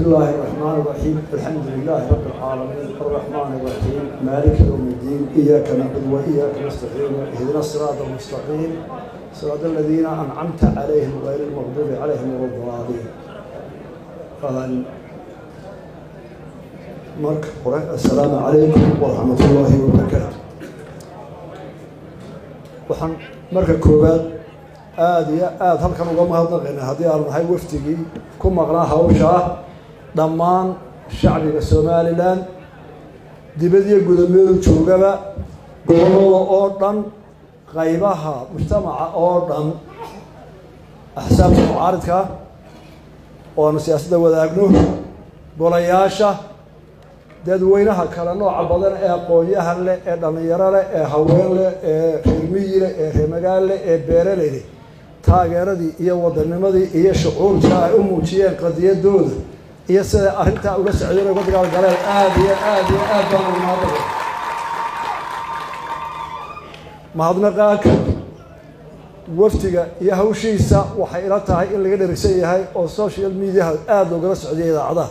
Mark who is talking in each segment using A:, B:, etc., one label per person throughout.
A: الله الرحمن الرحيم الحمد لله رب العالمين الرحمن الرحيم مالك يوم الدين إياك نعبد وإياك نستعين اهدنا الصراط المستقيم صراط الذين أنعمت عليهم غير المغضوب عليهم ولا الضالين فهل marka hore assalaamu calaykum waraxmat ullaahi wabarakaatu waxaan marka koowaad aada iyo aada halkan uga mahadnaqaynaa haddii aanu nahay wafdigii ku maqnaa hawshaa dhammaan shacbiga somalilan dibadiyo gudameedu joogaba gobolada oo dhan qaybaha mujtamaca oo dhan axsaabta mucaaridka oo aanu siyaasadda wadaagno golayaasha dadweynaha kale nooca badan ee aqoon-yahan leh ee dhallinyaro leh ee haween leh ee reermiyi leh ee reermagaal leh ee beeraley leh taageeradii iyo wadanimadii iyo shucuurta ay u muujiyeen qadiyadooda iyo siday arrintaa ula socdeen uga dagaalgaleen aada iyo aada iyo aad baan ugu mahadnaqay mahadnaqaaka wafdiga iyo hawshiisa waxay ila tahay in laga dherigsan yahay oo social mediaha aada loogala socdiya idaacadaha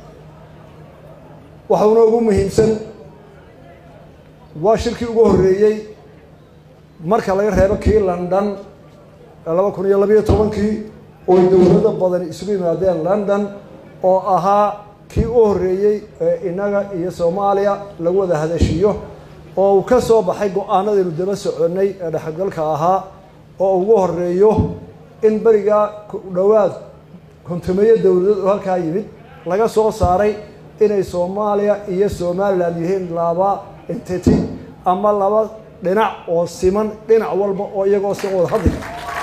A: waxauna ugu muhiimsan waa shirkii ugu horreeyey marka laga reebo kii london laba kun iyo labayo tobankii oo dowlado badan isugu yimaadeen london oo ahaa kii u horreeyey ee innaga iyo soomaaliya lagu wada hadashiyo oo uu ka soo baxay go-aanadaynu daba soconnay ee dhexgalka ahaa oo ugu horreeyo in berigaa dhowaad kontumeeyo dowladeed oo halkaa yimid laga soo saaray inay soomaaliya iyo somalilan yihiin laba entity ama laba dhinac oo siman dhinac walba oo iyagoo si wada hadli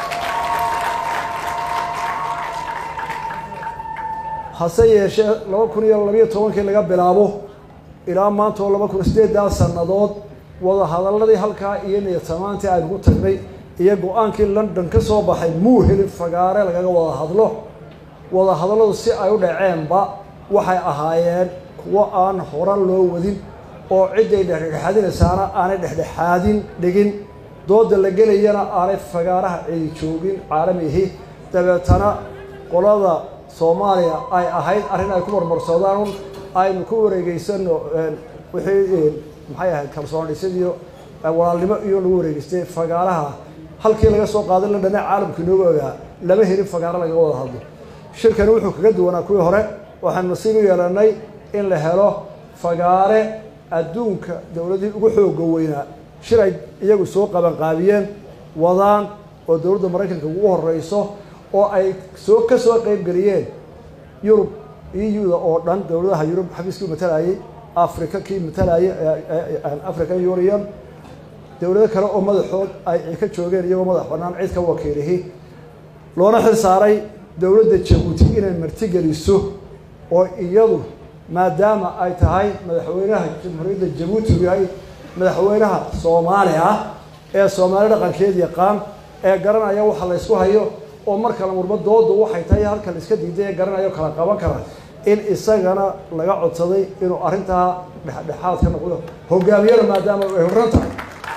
A: hase yeeshee laba kun iyo labayo tobankii laga bilaabo ilaa maanta oo laba kun sideedaa sannadood wada hadaladii halkaa iyo niyadtamaantii aynu ku tagnay iyo go-aankii london ka soo baxay muu helin fagaare lagaga wada hadlo wada hadalladu si ay u dhaceenba waxay ahaayeen kuwo aan horan loo wadin oo cidday dhexdhexaadinaysaana aanay dhexdhexaadin dhigin dooda la gelayana aanay fagaaraha cidi joogin caalamihi dabeetana qolada soomaaliya ay ahayd arrin ay ku marmarsoodaan un aynu ku wareegeysano wixii maxay ahayd kalsoon dhisidiyo walaalnimo iyo lagu wareegeystay fagaaraha halkii laga soo qaaday la dhana caalamka inooga ogaa lama helin fagaaro lagaga wada hadlo shirkani wuxuu kaga duwanaa kuwii hore waxaanu nasiib u yeelanay in la helo fagaare adduunka dowladihii ugu xooga weynaa shir ay iyagu soo qabanqaabiyeen wadaan oo dowladda maraykanka ugu horeyso oo ay soo ka soo qeybgeliyeen yurub eu-da oo dhan dowladaha yurub xafiiskii matalayay africa kii matalayay african union dowlado kale oo madaxood ay ka joogeen iyagoo madax bannaan cid ka wakiilihi loona xil saaray dowladda jabuuti inay martigeliso oo iyadu maadaama ay tahay madaxweynaha jamhuuriyadda jabuuti u yahay madaxweynaha soomaali ah ee soomaali dhaqankeed yaqaan ee garanaya waxa la ysku hayo oo mar kale murba doodu waxay tahay halka la iska diiday ee garanayo kala qaban kara in isagana laga codsaday inuu arrintaa dhexdhexaad ka noqdo hogaamiyada maadaama ay horran tahay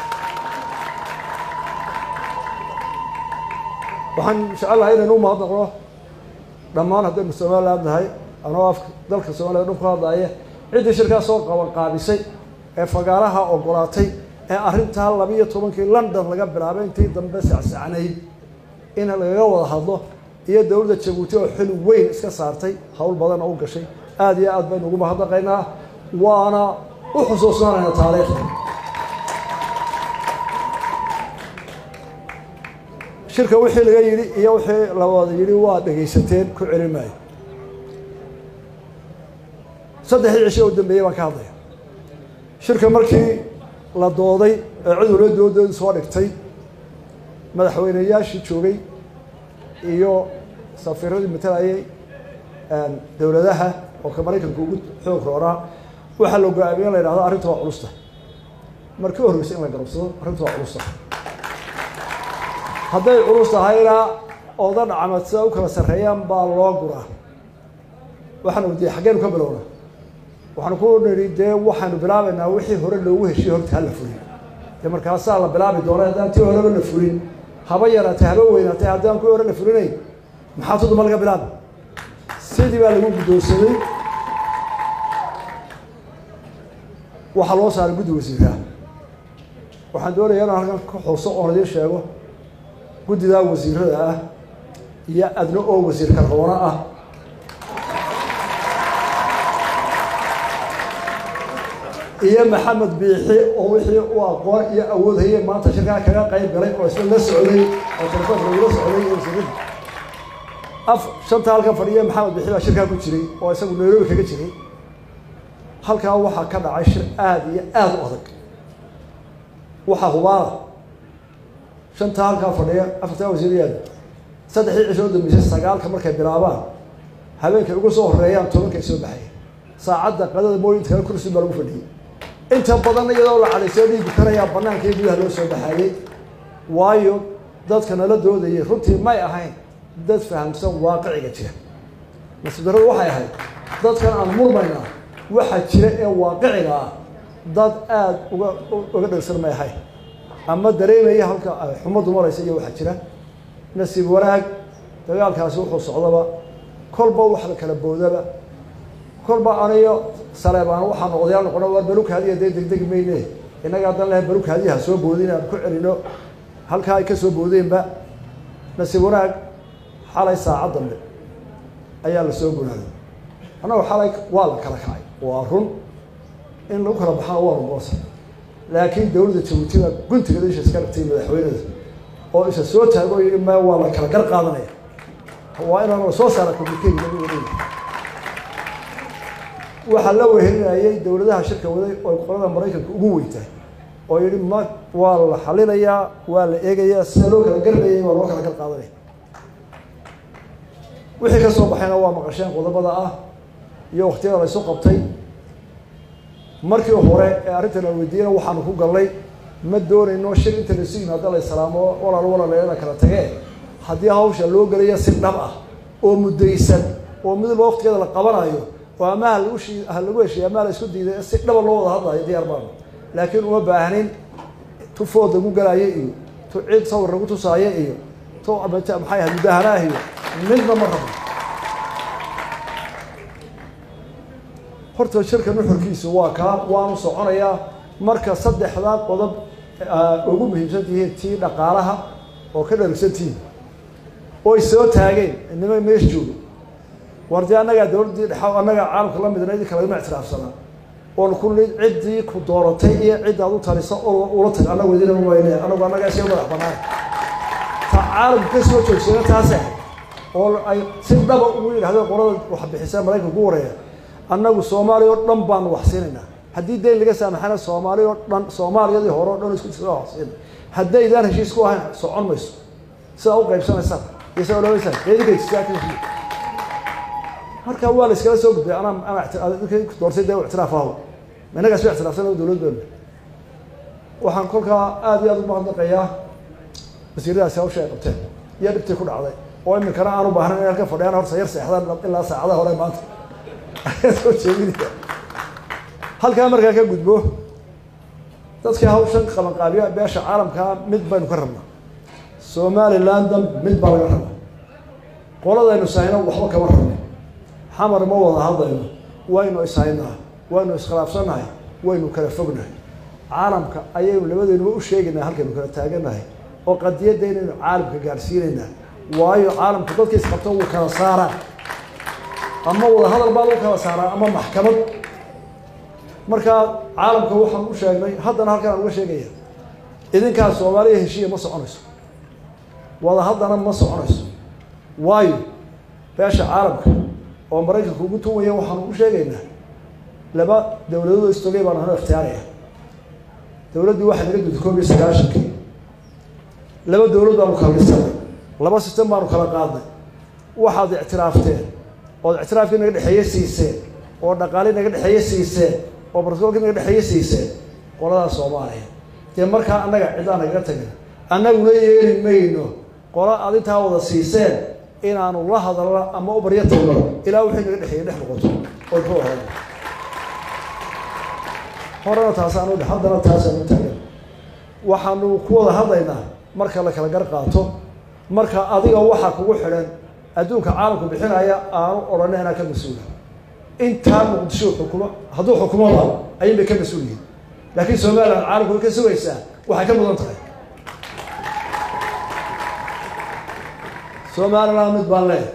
A: waxaan jecelahay inaynu u mahadnaqno dhammaan haddaynu somaliland nahay anoo afka dalka soomaliya dhun ku hadlaaye ciddii shirkaa soo qaban qaabisay ee fagaaraha ogolaatay ee arrintaa labiiyo tobankii london laga bilaabay intii dambe sacsacnayd in lagaga wada hadlo iyo dowladda jabuuti oo xil weyn iska saartay howl badan oo u gashay aada iyo aad baynu ugu mahadnaqaynaa waana u xusuusnaanayna taariikhda shirka wixii laga yidhi iyo wixii la wada yidhi waa dhegaysateen ku celin maayo saddexdii cisho u dambeeyey baan ka hadlaya shirka markii la dooday ee cid walba doodooda soo dhigtay madaxweyneyaashii joogay iyo safiiradii matalayay dowladaha oo ka maraykanka ugu xoog roonaa waxaa la go-aamiye in la yidhahdo arrinta waa culusta markii horreysay in la garabsado arrinta waa culusta hadday culus tahayna ooda dhacmad sida u kala sarreeyaan baa loo guraa waxaanu wadiye xaggeenu ka bilowna waxaanu ku nidhi dee waxaanu bilaabaynaa wixii hore loogu heshiye horta ha la fulin dee markaasaa la bilaabi doona haddaan tii horeba la fulin haba yaraatay haba weynaatay haddaan kuwii hore la fulinayn maxaa tuduma laga bilaaba si sidii baa lagu guddoonsaday waxaa loo saaray guddi wasiiraha waxaan doonayaa inaan halkan ka xuso oon idiin sheego guddidaa wasiirada ah iyo adna oo wasiir karqoono ah iyo maxamed biixi oo wixii u aqoon iyo awood hayay maanta shirkaa kaga qayb galay oo isla la socday oo telefoonka lagula socday iyo wasiirada af shanta halkan fadhiya maxamed biixi baa shirkaa ku jiray oo isagu nairobi kaga jiray halkaa waxaa ka dhacay shir aada iyo aada u adag waxaa hubaala shantaa halkaa fadhiya afartaa wasiirayaada saddexdii cisho u dambeysay sagaalka markay bilaabaan habeenkay ugu soo horeeyaan tobankay soo baxaya saacadda qadada mooyinta kale kursi baa lagu fadhiyey inta badan iyadoo la cadaysoo dhiigu karayaa banaanka iyo gudaha loo soo baxaayey waayo dadka nala doodayay runtii may ahayn dad fahamsan waaqiciga jira nasiib darradu waxay ahayd dadkan aan murmaynaa waxaa jira ee waaqiciga ah dad aada uga uga dhegsan may ahayn ama dareemaya halka xumaddu maraysa iyo waxaa jira nasiib wanaag dagaalkaasi wuxuu socdaba kolba wax la kala boodaba kolba aniyo saleebaan waxaa noqdayaa noqona waa balukaadiya dee degdegi mayne innaga haddan leh balukaadiyaha soo boodin aan ku celino halkaa ay ka soo boodeenba nasiib wanaag xalay saacad dambe ayaa la soo gonaaday annagu xalay waa la kala kacay waa run in lagu kala baxana waa rugoonsa laakiin dowladda jabuuti baa guntiga isha iska dhigtay madaxweynada oo isa soo taago o yidhi ma waa la kala gar qaadanaya waa inaan soo saara communicate lagu wareegi waxaa la wehelinayay dowladaha shirka waday oo qolada maraykanka ugu weyntahay oo yidhi ma waa la xalinayaa waa la eegayaa sida loo kala garlayay waa loo kala gar qaadanaya wixii ka soo baxayna waa maqasheen qodobada ah iyo waktiyada la ysu qabtay markii hore ee arrintan la weydiiyana waxaanu ku galnay ma doonayno shir inta laisu yimaado la islaamo walaal walaaleena kala tagee haddii hawsha loo gelaya si dhab ah oo muddaysan oo mid walba waktigeeda la qabanayo oo ama halagu shi ha lagu heshiiya ama la isku diiday si dhaba loo wada hadlayo diyaar baanu laakiin uma baahnin tu food lagu galaayo iyo tu cid sawir lagu tusaayo iyo tu maxay ahayd mudahanaah iyo midna ma rabo horta shirka nuxurkiisu waa kaa waanu soconayaa marka saddexdaa qodob ugu muhiimsan tihiin tii dhaqaalaha oo ka dharigsan tihiin oy soo taageen nima meesh joogo war dee annagaa dowladdii dhexa annagaa caalamka la midna idin kalagama ictiraafsanaa oon ku nid ciddii ku dooratay iyo ciddaad u talisa oo ula tag annagu idinama wayne annagu annagaa iska madax banaan ta caalamka ka soo joogsana taas ah oo ay si dhaba ugu yidhahdeen qolada wax bixisa maraykanka ku wareeya annagu soomaaliya oo dhan baanu wax siinaynaa haddii dayn laga saamaxana soomaaliya oo dhan soomaaliyadii hore o dhan isku jira wax siina haddaydaan heshiis ku ahayn socon mayso sidaa u qaybsanaysaan iyo sidaa olabaysaan eedinkaysisaakaa marka waa la iskala soo gudbay anaa anaa doortay dee ictiraaf aho innagaa isba ictiraafsan dowlad beenu waxaan kolkaa aada iyo aada u mahadnaqayaa wasiiradaasi hawsha ay qabteen iyo dhibtii ku dhacday oo iminkana aan u baahnayn in halka fadhiyaan horta yar seexdaan ilaa saacadaha hore maanta soo jeedinaya halkaa markaa ka gudbo dadkii hawshan qabanqaabiya beesha caalamkaa mid baynu ka rabnaa somalilandan mid baa laga rabaa qoladaynu sahayno waxba kama rabno xamar ma wada hadlayno waynu ishaynaa waynu iskhilaafsannahay waynu kala fognahay caalamka ayaynu labadaynuba u sheegaynaa halkaynu kala taaganahay oo qadiyadda inaynu caalamka gaadhsiinaynaa waayo caalamku dadka isqabto wuu kala saaraa ama wada hadal baa lagu kala saaraa ama maxkamad markaa caalamka waxaan u sheegnay haddana halkaan aan uga sheegaya idinkaas soomaaliya heshiiya ma soconayso wada haddana ma soconayso waayo beesha caalamka oo maraykanka ugu tuwaya waxaanu u sheegaynaa laba dowladood istogay baanu hano ikhtiyaaraya dowladdii waxay naga gudtay koob iyo sagaashankii laba dowlad baanu kala dhisanay laba sistem baanu kala qaadnay waxaad ictiraafteen ood ictiraafkii naga dhexeeye siiseen oo dhaqaalii naga dhexeeye siiseen oo barsoolkii naga dhexeeye siiseen qoladaa soomaaliya dee markaa annaga ciddaa nagaga tagin annaguna yeeli mayno qola aad intaa wada siiseen inaanu la hadalno ama u baryo tagno ilaa wixii naga dhexeeye dhex noqoto oy ka waran horena taasaanu dhe haddana taasaanu taagan waxaanu ku wada hadlaynaa marka la kala gar qaato marka adiga waxaa kugu xidhan adduunka caalamku bixinaya aanu odhanay anaa ka mas-uula intaa muqdisho xukumo hadduu xukumoba ayun bay ka mas-uul yihiin laakiin somalilan caalamku way ka sugaysaa waxay ka mudan tahay somalilan mid baan leeyahay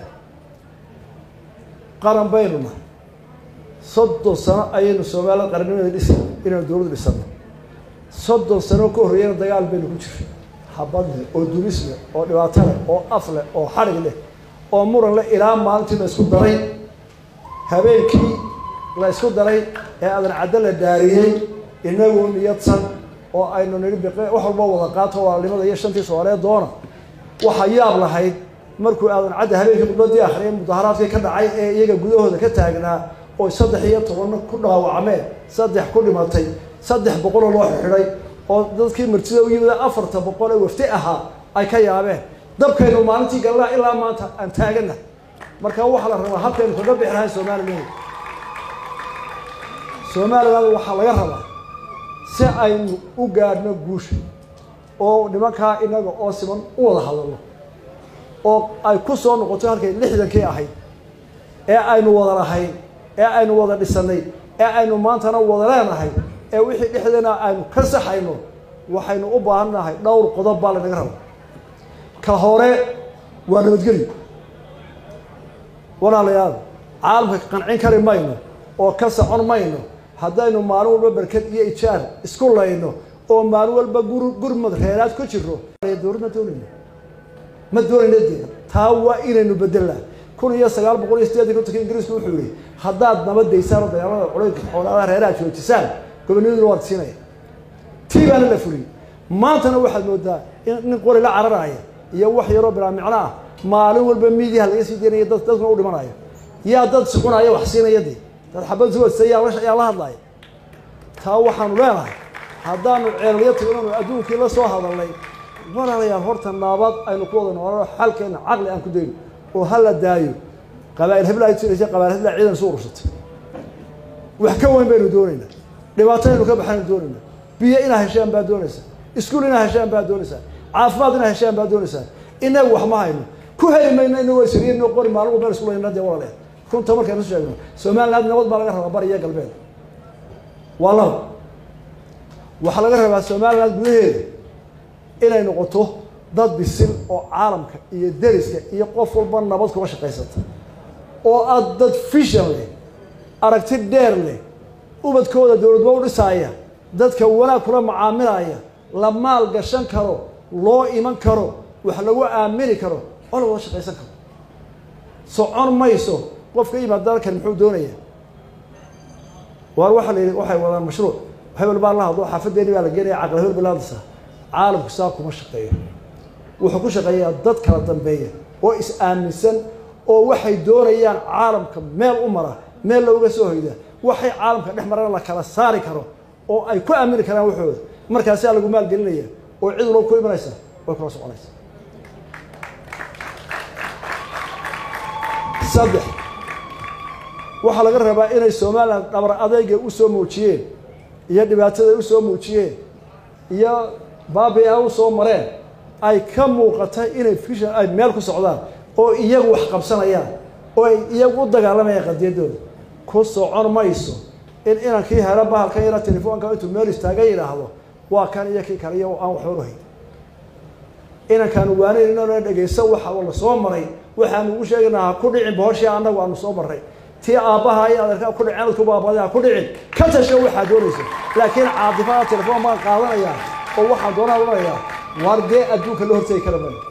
A: qaran baynu nahay soddon sano ayaynu somalilan qarannimada dhisi inaynu dowladdu dhisano soddon sano ka horreeyana dagaal baynu ku jiray habad leh oo dulis leh oo dhibaato leh oo af leh oo xadhig leh oo muran leh ilaa maalintii la isku daray habeenkii la isku daray ee adan caddo la dhaariyey inagoo niyadsan oo aynu nidhi biqe wax walba wada qaato walaalnimada iyo shantii soomaaliyeed doona waxaa yaab lahayd markuu aadan cadda habeenkii mudladii akhriyay mudaharaadkii ka dhacay ee iyaga gudahooda ka taagnaa oo saddex iyo tobanna ku dhaawacmeen saddex ku dhimatay saddex boqoloo loo xidhay oo dadkii martida u yimid afarta boqol ee wafti ahaa ay ka yaabeen dabkaynu maalintii galnaa ilaa maanta aan taagana marka waxaa la rabaa habkaynu kaga bixi lahayn somalilan somaliland waxaa laga rabaa si aynu u gaadhno guusha oo nimankaa inaga oo siman u wada hadalno oo ay ku soo noqoto halkay lixdankii ahayd ee aynu wada lahayn ee aynu wada dhisanay ee aynu maantana wada leenahay ee wixii dhexdeena aynu ka saxayno waxaynu u baahan nahay dhowr qodob baa lanaga raba ka hore waa nabadgelyo walaalayaal caalamka qancin kari mayno oo ka socon mayno haddaynu maalin walba berked iyo ijaar isku layno oo maalin walba gur gurmad reeraad ku jiro dowlad ma doonayno ma doonayno deena taa waa inaynu bedelnaa kun iyo sagaal boqol iyo sideetan kontonka ingiriisku wuxuu yihi haddaad nabadaysaan oo dagaalada culaynka xoolaadaha reeraha joojisaan gobonnimaduna waad siinaya tii baana la fuliyey maantana waxaad moodaa in nin qori la cararaya iyo wax yaroo bilaa micno ah maalin walba miidiyaha laga sii deynaya dad dadkuna u dhimanaya yaa dad sucunaya wax siinaya dee dad xabad suwadsa yaa la yaa la hadlaya taa waxaanu leenahay haddaanu ceelyo tagnanu adduunkii la soo hadalnay walaalayaal horta naabad aynu ku wada noolano xalkeena caqli aan ku dayno oo ha la daayo qabaa'il hebla ay tiraysa qabaa'il hebla ciidan isu urursatay wax ka weyn baynu doonaynaa dhibaato aynu ka baxaynu doonaynaa biyo inaa heshaan baa doonaysaa iskuul inaa heshaan baa doonaysaa caafimaad inaa heshaan baa doonaysaa inagu wax ma hayno ku heli mayno inagoo isriino qori maalin walba isku layna dee walaaleed runta markaynu isu sheegno somaliland nabad baa laga rabaa bari iyo galbeed waa laba waxaa laga rabaa somaliland gudaheeda inay noqoto dad bisil oo caalamka iyo deriska iyo qof walba nabad kuga shaqaysata oo aad dad fishan leh aragti dheer leh ubadkooda dowladba u dhisaaya dadka wanaag kula macaamilaya la maal gashan karo loo iman karo wax lagu aamini karo oo la wada shaqaysan karo socon mayso qofka yimaad dalkan muxuu doonaya waar waxaa la yidhi waxay wadaan mashruuc hebel baa la hadlo xaafadeeni baa la geenaya caqli hebel balaadisa caalamku saa kuma shaqeeyo wuxuu ku shaqeeyaa dad kala dambeeya oo is-aaminsan oo waxay doonayaan caalamka meel u mara meel looga soo hoyda waxay caalamka dhex marana la kala saari karo oo ay ku aamini karaan waxooda markaasaa lagu maalgelinaya oo cid walba ku imanaysa way kula soconaysa saddex waxaa laga rabaa inay somalilan dhabar adayga usoo muujiyeen iyo dhibaatada usoo muujiyeen iyo baabi a usoo mareen ay ka muuqata inay fishan ay meel ku socdaan oo iyagu wax qabsanayaan oo ay iyagu u dagaalamayaan qadiyadooda ku socon mayso in inankii helo bahalkan yara telefoonka intuu meel istaaga yidhaahdo waa kan iyo kii kale iyo aan waxba uhayn inankaanu waanayn inana dhegayso waxa la soo maray waxaanu ugu sheegaynaa ha ku dhicin bohoshii annagu aanu soo marray tii aabbaha iyo adeerkaa ku dhicin adku baabada ha ku dhicin ka tasho waxaad doonaysa laakiin caadifada telefoon baan qaadanayaa oo waxaan doonaa odhanayaa waar dee adduunka la hortegi kara maayo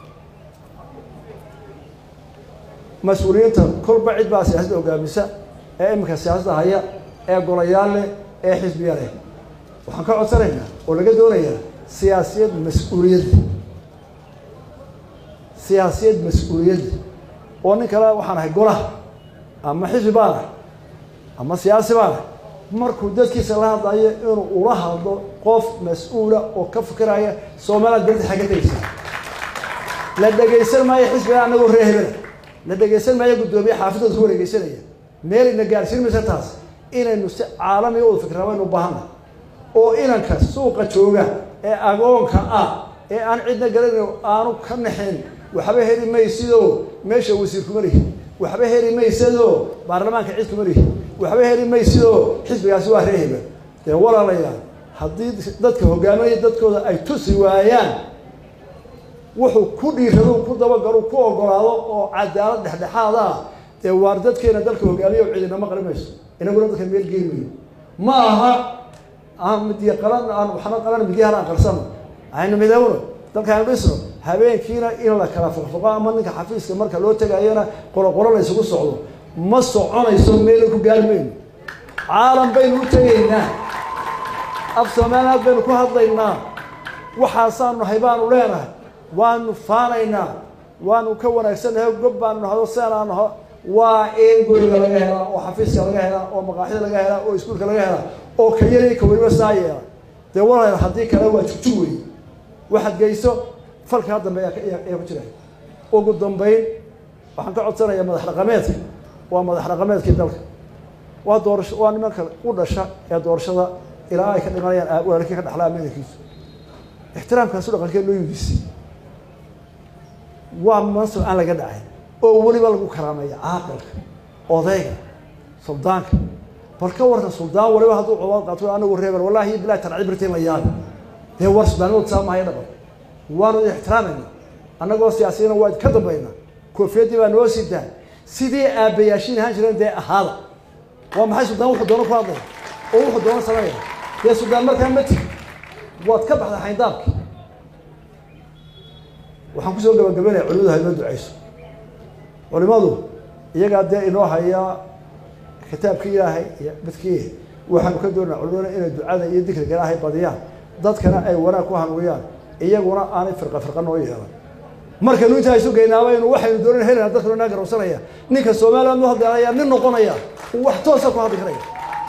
A: mas-uuliyiinta kolba cid baa siyaasadda hogaamisa ee iminka siyaasadda haya ee golayaal leh ee xisbiya leh waxaan ka codsanaynaa oo laga doonayaa siyaasiyad mas-uuliyadda siyaasiyad mas-uuliyadda oo nin kale waxaan ahay golaha ama xisbi baan ah ama siyaasi baan ah markuu dadkiisa la hadlayo inuu ula hadlo qof mas-uula oo ka fikiraya somaliland berdi xagga tegeysa la dhegaysan maayo xisbiga anagoo ree hebela la dhegaysan maayo guddoomiye xaafidooda ku wareegeysanaya meel ina gaarsiin maysa taas inaynu si caalamiga u fikraa waynu baahana oo inanka suuqa jooga ee agoonka ah ee aan cidna garanayn aanu ka naxin waxba heli maysidoo meesha wasiir kuma lihi waxba heli maysadoo baarlamaanka cid kuma lihi waxba heli maysidoo xisbigaasi waa ree hebel dee walaalayaal haddii dadka hogaaminaya dadkooda ay tusi waayaan wuxuu ku dhiirado ku dabagalo ku ogolaado oo cadaalad dhexdhexaad ah dee waar dadkeena dalka hogaamiya o cidinama qari mayso inaguna dadka meel geyn mayo ma aha aan midiya qalan aan waxna qalan midyahan aan qarsano aynu midowno dalkaanu dhisno habeenkiina in la kala foqfoqo ama ninka xafiiska marka loo tegayana qoloqolo la ysugu socdo ma soconayso meela ku gaari mayno caalam baynu u tegaynaa af soomaaliyaad baynu ku hadlaynaa waxaasaanu nahay baanu leenahay waanu faanaynaa waanu ka wanaagsannahay gob baanu nahdo seenaa naho waa in guriga laga helaa oo xafiiska laga helaa oo maqaaxida laga helaa oo iskuulka laga helaa oo ka yari ka weliba saa yeela dee walaal haddii kale waa jugjug wey waxaad geyso falkaa dambe ayaa ku jira ugu dambayn waxaan ka codsanayaa madax dhaqameedka waa madax dhaqameedkii dalka waa doorasho waa nimanka u dhasha ee doorashada ilaa ay ka dhimanayaan walaalkii ka dhaxlaa meedankiisu ixtiraamkaasu dhaqankee loo yudisay waa mansab aan laga dhacay oo weliba lagu karaameeya caaqilka odayga suldaanka bal ka warka suldaan waliba hadduu cobaad qaato anagu reebel wallahi bilahi tarcibirta in la yaabi dee war suldaanimadu saa mahaya dhaqan waanu ixtiraamayna annagoo siyaasiyana waa ka dambayna koofiyadii baa noo sidaa sidii aabbayaashiin ahaan jireen dee ahaada waa maxay suldaan wuxuu doono ku hadlaya oo wuxuu doono sameeya dee suldaan markaa ma tigi waad ka baxda xayndaabki waxaan kusoo gabagabaynaya culimadu ha inoo ducayso culimadu iyagaa dee inoo hayaa kitaabkii ilaahay iyo midkii waxaanu ka doonaa culimada inay ducada iyo dikriga ilaahay badiyaan dadkana ay wanaag ku hanuuyaan iyaguna aanay firqa firqa noo yeelan markaynu intaa isu geynaabaynu waxaynu doonan helana dadkuna naa garowsanaya ninka soomaaliya nu hadlaya nin noqonaya uu wax toosa ku hadli karaya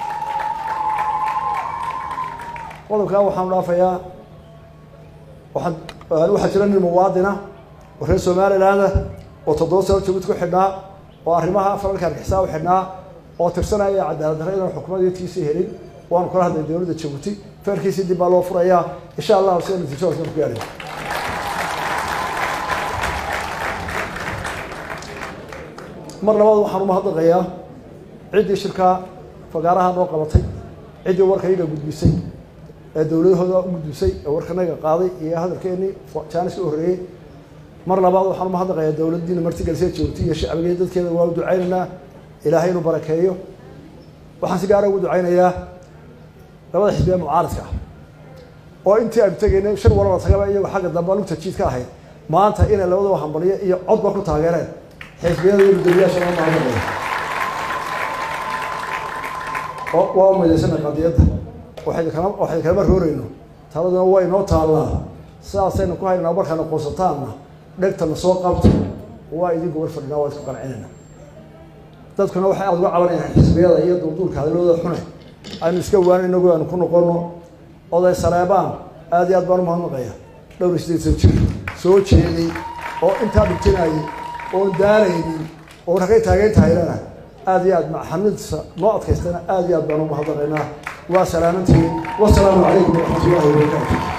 A: qodobkaa waxaanu dhaafayaa waxaan waxaa jira nin muwaadina oo reer somalilaanda oo toddoba sano jabuuti ku xidhnaa oo arrimaha falalka argixisa u xidhnaa oo tirsanaya cadaalad darre inaan xukuumadii tiisii helin waanu kala hadlay dowladda jabuuti feerkiisii dib baa loo furayaa insha allahu sida natiijo hoosna ku gaadhay mar labaad waxaan umahadnaqayaa ciddii shirkaa fagaaraha noo qabatay ciddii warka iyaga gudbisay ee dowladahooda u gudbisay ee warkanaga qaaday iyo hadalkeenii jaaniska u horreeyey mar labaad waxaan umahadnaqayaa dowladdiina martigelisee joogtay iyo shacbigeed dadkeeda waa u ducaynaynaa ilaahay inuu barakeeyo waxaan si gaara ugu ducaynayaa labada xisbi ee mucaaradka ah oo intii aynu tegaynay shir walala tagaba iyagoo xagga dambe lugta jiid ka ahayd maanta inay labadaba hambaliyo iyo codba ku taageereen xisbiyada iyo gudoomiyaasha loo mahadnaqaya waa umaydaysanay qadiyadda waxaynu kala waxaynu kalama roorayno taladuna waa inoo taallaa sidaasaynu ku haynaa markaana qoonsataanna dhegtana soo qabta waa idinku war fadhinaa waa isku qancinayna dadkuna waxay aada uga cabanayaan xisbiyada iyo duulduulka hadalooda xune aynu iska waana inagu aanu ku noqono oday saleebaan aada iyo aad baan umahadnaqaya dhowr iyo sideed san jir soo jeeday oo intaa dhigtinayay oon daalaynin oo ragay taageyn tahaylana aada iyo aad maxamidsa noo adkaystana aada iyo aad baan umahadnaqaynaa waa salaamantihiin wasalaamu calaykum waraxmat ullahi wabarakaatu